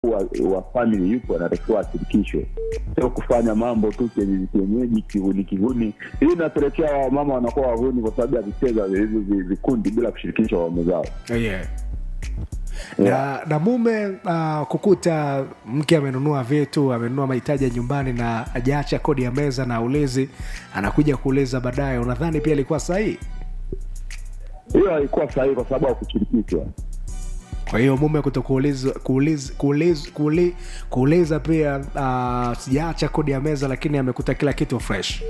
wa, wa family yupo anatakiwa ashirikishwe, sio kufanya mambo tu kienyeji kienyeji, kihuni kihuni. Hii inapelekea wamama wanakuwa wahuni kwa sababu ya kucheza hivi vi- vikundi bila kushirikisha waume zao. yeah. na, na mume uh, kukuta mke amenunua vitu amenunua mahitaji ya nyumbani na ajaacha kodi ya meza na ulezi anakuja kuuliza baadaye unadhani pia ilikuwa sahihi Hiyo haikuwa sahihi kwa sababu hakushirikishwa. kwa hiyo mume kuto kuuliza kuuliza, kuuliza, kuuliza, kuuliza pia uh, sijaacha kodi ya meza lakini amekuta kila kitu fresh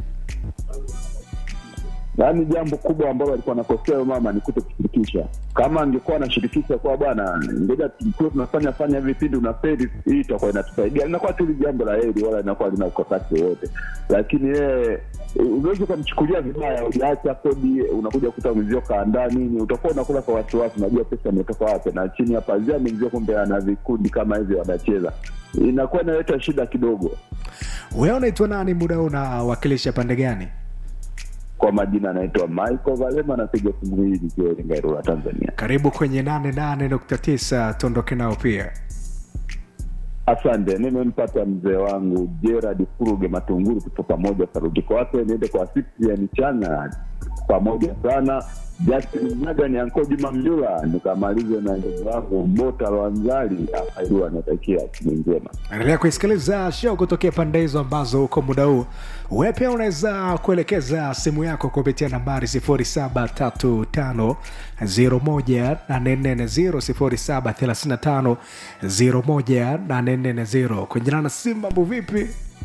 yaani jambo kubwa ambalo alikuwa anakosea huyo mama ni kuto kushirikisha. Kama angekuwa anashirikisha kwa bwana, ngoja tukuwe tunafanya fanya hivi vipindi unaferi, hii itakuwa inatusaidia, linakuwa tu ni jambo la heri, wala linakuwa lina ukakasi wowote. Lakini yeye unaweza ukamchukulia vibaya, ujaacha kodi, unakuja kukuta mwenzio kaandaa nini, utakuwa unakula kwa wasiwasi, unajua pesa imetoka wapi, na chini ya pazia mwenzio kumbe ana vikundi kama hivyo wanacheza, inakuwa inaleta shida kidogo. wewe unaitwa nani muda huu unawakilisha pande gani Kwa majina anaitwa Michael Valema, anapiga simu hii nikiwa Iringa, Ilula, Tanzania. karibu kwenye 88.9 tuondoke nao pia Asante, nimempata mzee wangu Gerard Furuge Matunguru, tupo pamoja. Sarudiko wake niende kwa Cyprian Chana, pamoja sana. Justin Mnaga ni anko Juma Mjula, nikamalize na ndugu wangu Bota Lwanzali akailiwa, anatakia siku njema. endelea kuisikiliza show kutokea pande hizo ambazo huko muda huu we pia unaweza kuelekeza simu yako kupitia nambari 0735 0735 kwenjana na simu mambo vipi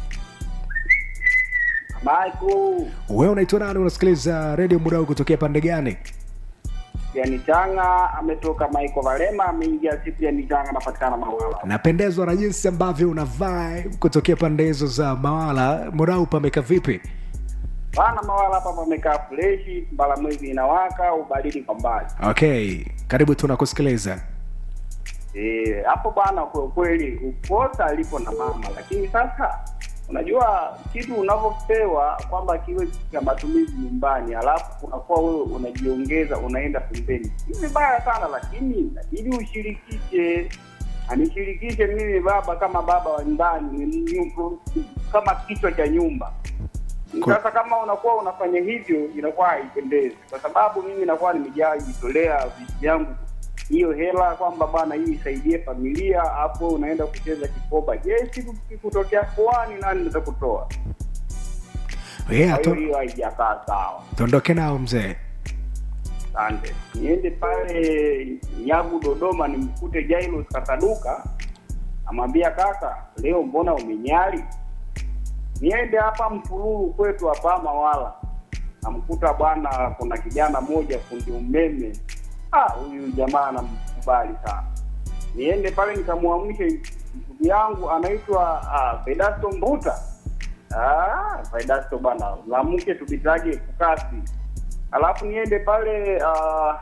Michael we unaitwa nani unasikiliza redio muda huu kutokea pande gani yani Changa ametoka Michael Valema ameingia Cyprian Changa anapatikana Mawala. napendezwa na jinsi ambavyo una vibe kutokea pande hizo za mawala muda huu pameka vipi Bana Mawala hapa pamekaa freshi, mbala mwezi inawaka, ubaridi kwa mbali. okay karibu tunakusikiliza Eh, hapo bwana, kwa kweli ukosa alipo na mama, lakini sasa unajua kitu unavyopewa kwamba kiwe cha matumizi nyumbani, alafu unakuwa wewe unajiongeza unaenda pembeni, ni vibaya sana, lakini inabidi ushirikishe anishirikishe mimi baba kama baba wa nyumbani ni- ni- kama kichwa cha nyumba Kwa- sasa kama unakuwa unafanya hivyo inakuwa haipendezi kwa sababu mimi nakuwa nimejaa jitolea vitu vyangu hiyo hela kwamba bwana hii isaidie familia hapo unaenda kucheza kikoba je siku kikutokea koani nani nitakutoa yeah, kwa hiyo tu, hiyo haijakaa sawa tuondoke nao mzee asante niende pale nyagu dodoma nimkute jailos kataduka amwambia kaka leo mbona umenyali niende hapa mfululu kwetu hapa mawala namkuta bwana kuna kijana moja fundi umeme ah huyu jamaa anamkubali sana niende pale nikamwamshe ndugu yangu anaitwa ah, vedasto mbuta ah, vedasto bwana lamke tubitage kukasi alafu niende pale ah,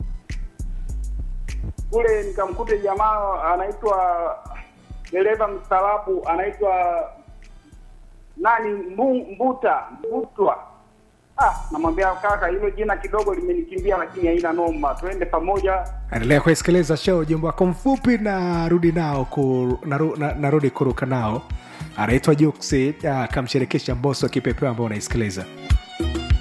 kule nikamkute jamaa anaitwa dereva mstaarabu anaitwa nani mbu, mbuta mbutwa ah namwambia kaka hilo jina kidogo limenikimbia lakini haina noma twende pamoja endelea kuisikiliza show ujumbe wako mfupi na rudi nao ku, naru, na, narudi kuruka nao anaitwa juksi akamshirikisha mboso kipepeo ambao unaisikiliza